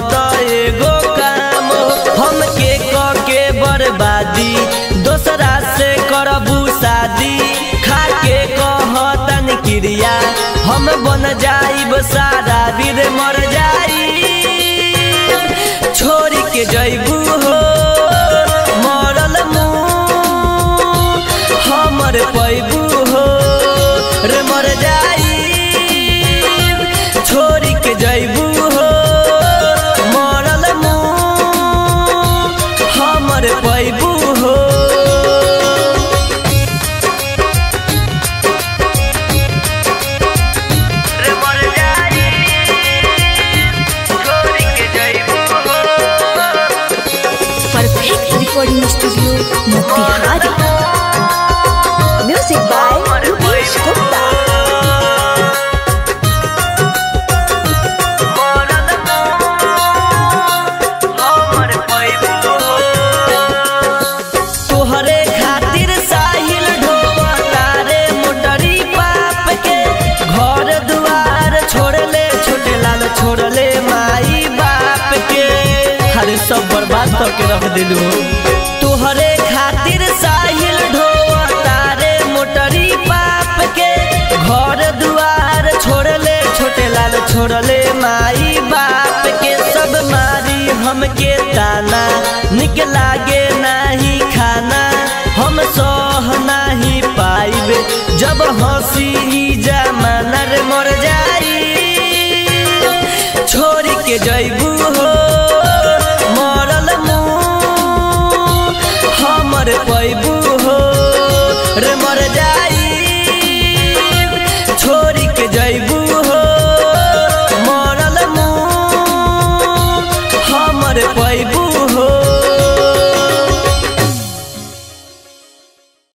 तो एगो काम हमके क के बर्बादी दोसरा से करबू शादी खा के कहतन क्रिया हम बन जाइब सारा वीर मर जाई छोड़ के जैबू हो मरल मुँह हमर पैबू हो रे मर जाई छोड़ के जैबू हो मरल मुँह हमर पैबू हो रे मर जाई छोड़ के जैबू हो perfect recording studio Motihari music by Rupesh Gupta तोहरे खातिर साहिल ढोवता रे मोटरी पाप के घर दुआर छोड़ले छोटे लाल छोड़ले माई बाप के हरे सब बर्बाद करके रख दिलू तोहरे खातिर साहिल ढोवता रे मोटरी पाप के घर दुआर छोड़ले छोटे लाल छोड़ले माई बाप के सब मारी हमके ताना निक लागे नाही